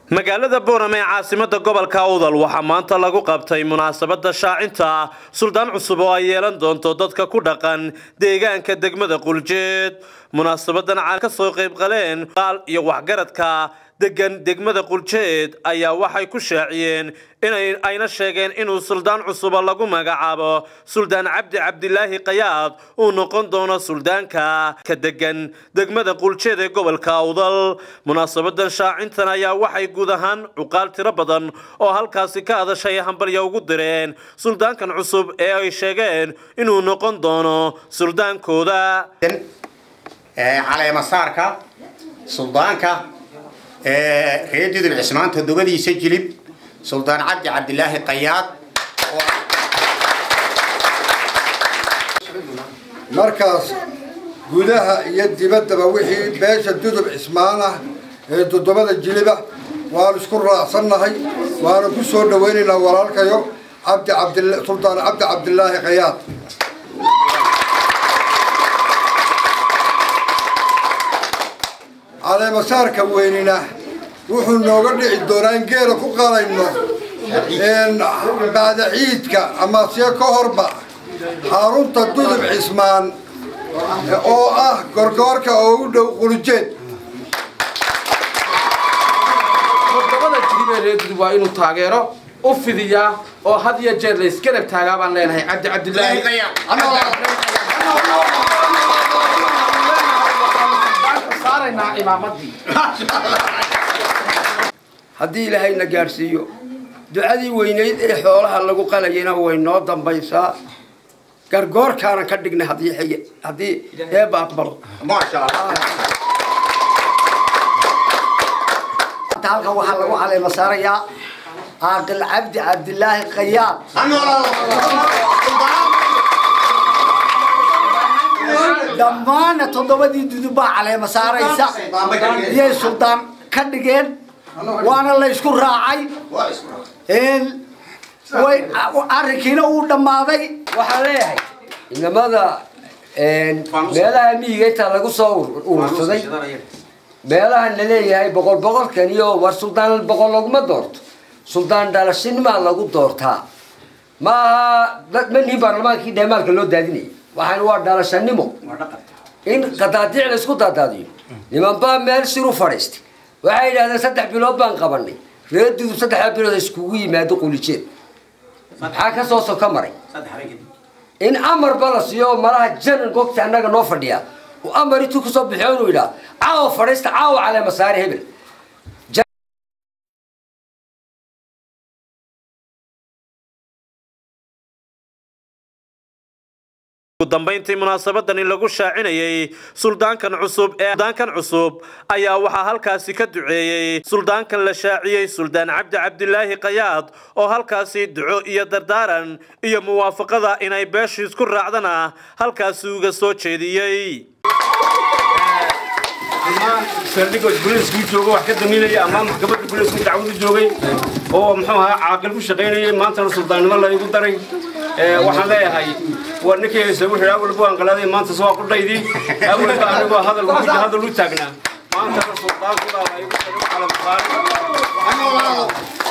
magaalada boorame ee caasimada gobolka awdal waxaa maanta lagu qabtay munaasabada shaacinta suldaan cusub oo ay yeelan doonto dadka ku dhaqan deegaanka degmada quljeed munaasabadan caan ka soo qayb qaleen qaal iyo waxgaradka degan degmada quljeed ayaa waxay ku shaaciyeen inay ayna sheegeen inuu suldaan cusuba lagu magacaabo suldaan cabdi cabdilaahi qayaad uu noqon doono suldaanka ka degan degmada quljeed ee gobolka awdal munaasabadan shaacintan ayaa waxay guud ahaan cuqaal tiro badan oo halkaasi ka adashay hambalya ugu direen suldaankan cusub ee ay sheegeen inuu noqon doono suldaankooda caleemasaarka suldaanka reer dudul cismaan todobadiisa jilib suldaan cabdi cabdilaahi qayaad markaas gudaha iyo dibaddaba wixii beesha dudub cismaan ah ee toddobada jiliba waanu isku raacsannahay waanu ku soo dhawaynaynaa walaalkayo cabdi cabdi suldaan cabdi cabdilaahi qayaad caleemasaarka weynina wuxuu nooga dhici doonaa in geela ku qalayno bacda ciidka ama sie ka horba xarunta dudub cismaan oo ah gorgoorka oo u dhow qulujeed todobada jilib ee reer dudub waa inuu taageero u fidiyaa oo had iyo jeer la isgarab taagaa baan leenahay cabdi cabdilaahi saaraynaa imaamadii haddii ilaahayna gaadhsiiyo ducadii weynayd ee xoolaha lagu qalayana way noo dambaysaa gargoorkaana ka dhignay haddii xige haddii eeba aqbalo maasha allah halkan waxaa lagu caleema saarayaa caaqil cabdi cabdilaahi qayaad dhammaana toddobadii dudub baa caleema saaraysa iyay suldaan ka dhigeen waana la ysku raacay way arrinkiina uu dhammaaday waxaan leeyahay inamada meelaha miyiga intaa lagu soo urursaday meelahan la leeyahay boqol boqolkan iyo war suldaan boqol laguma doorto suldaan dhalashinimaa lagu doortaa ma aha manihi baarlamaankii dheemaalka loo daadinayay waxaan waa dhalashanimo in qadaadiic la isku daadaadiyo niman baa meel siru fadhiistay waxay yidhahdeen saddex bilood baan qabanay reer dudub saddexda bilood iskugu yimaado qulijeed maxaa ka soo soka maray in amarba la siiyo malaha janan gogta annaga noo fadhiya uu amar intuu kasoo bixiyo inuu yidhaa caawa fadhiista caawa caleema saare hebel ugu dambayntii munaasabadani lagu shaacinayay suldaankan cusub ee suldaankan cusub ayaa waxaa halkaasi ka duceeyey suldaankan la shaaciyey suldaan cabdi cabdilaahi qayaad oo halkaasi duco iyo dardaaran iyo muwaafaqada inay beeshu isku raacdana halkaasi uga soo jeediyey saldhigood buliiskii jooga wax ka daminaya ama maxkamadda buliisku dacwadu joogay oo muxuu ahaa caaqil ku shaqaynayay maantana suldaannimo la igu daray waxaan leeyahay waa ninkii haysa wuxuu awal buu anqalaaday maanta soo qudhaydii awal baa anigoo hadal hadal u taagnaa maantana suldaankudaa la igu daray calam qaali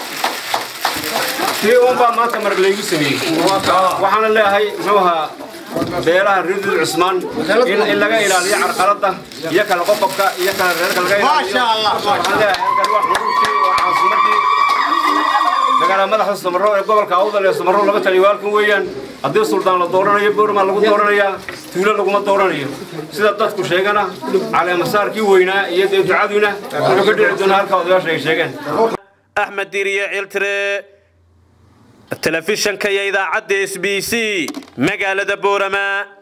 tii uunbaa maanta mar laygu sameeyey waxaana leeyahay muxuu ahaa beelaha reerdud cusmaan in laga ilaaliyo carqaladda iyo kala qoqobka iyo kala reerka laga ilaaliyo waxaan leeyahay halkan waa xuruurtii waa caasimadii magaala madaxda samaro ee gobolka awdal ee samaro laga taliyo halkan weeyaan haddii suldaan la dooranayo boormaa lagu dooranayaa tuulo laguma dooranayo sida dadku sheegana caleemasaarkii weynaa iyo dee ducaduna wuxuu ka dhici doonaa halka odayaasha ay sheegeen axmed diiriye ciltire telefishanka iyo idaacadda s b c magaalada boorama